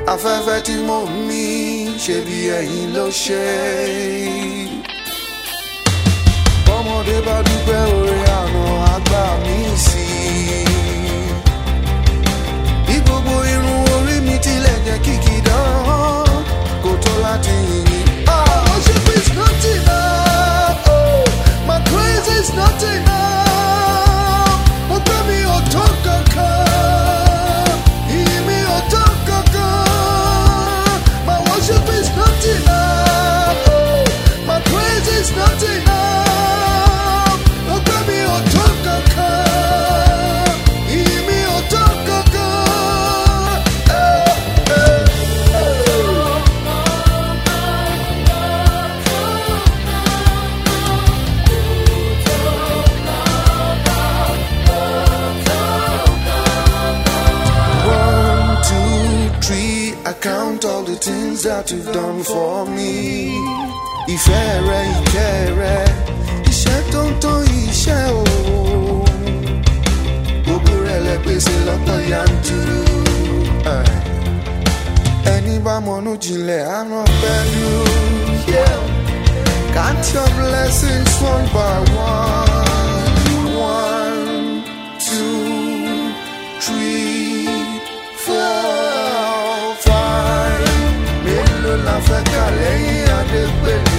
afẹ́fẹ́ tí mo ń mí ṣe bí ẹ̀yin ló ṣe. bọ́mọdé bá dúpẹ́ oore àná àgbà mi sí i. bí gbogbo irun orí mi tilẹ̀ jẹ́ kìkì dán kò tó láti yìn. Ah, worship is not enough. Oh, my praise is not enough. Ọgbẹ́ mi ò tó kankan. Ìyìn mi ò tó kankan. My worship is not enough. Oh, my praise is not enough. Ọgbẹ́ mi ò tó kankan. Ìyìn mi ò tó kankan. Eh, eh, eh. One, two, three, I count all the things that you've done for me. Ìfẹ́ rẹ, ìkẹ́ rẹ, iṣẹ́ tó ń tó iṣẹ́ o. Gbogbo rẹ̀ lẹ pèsè lọ́pọ̀ yanturu. Eh. Ẹni bá mọ̀nú jinlẹ̀ á ràn pẹ̀lú. Yeah. Count your blessings one by one. One, two, three, four, five. Mélòó la fẹ́ kà lẹ́yìn Adépèlé?